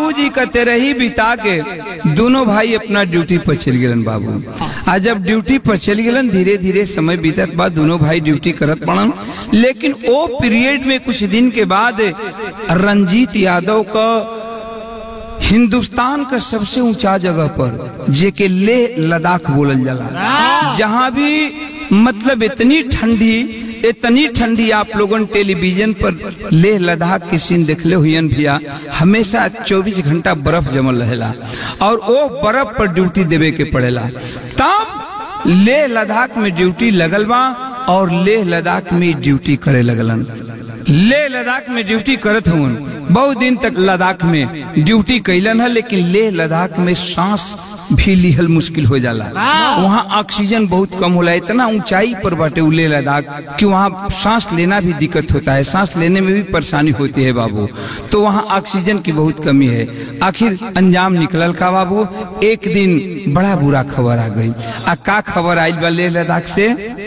बाबूजी का तेरे ही बिता के दोनों भाई अपना ड्यूटी पर चल गलन बाबू आ जब ड्यूटी पर चल गलन धीरे धीरे समय बीतत बाद दोनों भाई ड्यूटी करत पड़न लेकिन ओ पीरियड में कुछ दिन के बाद रंजीत यादव का हिंदुस्तान का सबसे ऊंचा जगह पर जेके ले लद्दाख बोलल जाला जहां भी मतलब इतनी ठंडी इतनी ठंडी आप लोगन टेलीविजन पर लेह लद्दाख की सीन देखले हुईन भैया हमेशा 24 घंटा बर्फ जमल रहेला और वो बर्फ पर ड्यूटी देवे के पड़ेला तब लेह लद्दाख में ड्यूटी लगल बा और लेह लद्दाख में ड्यूटी करे लगलन लेह लद्दाख में ड्यूटी करत हुन बहुत दिन तक लद्दाख में ड्यूटी कैलन है लेकिन लेह लद्दाख में सांस भी लिहल मुश्किल हो जाला वहाँ ऑक्सीजन बहुत कम होला इतना ऊंचाई पर बाटे उ लेह लद्दाख कि वहाँ सांस लेना भी दिक्कत होता है सांस लेने में भी परेशानी होती है बाबू तो वहाँ ऑक्सीजन की बहुत कमी है आखिर अंजाम निकलल का बाबू एक दिन बड़ा बुरा खबर आ गई आ का खबर आयल बा लेह लद्दाख से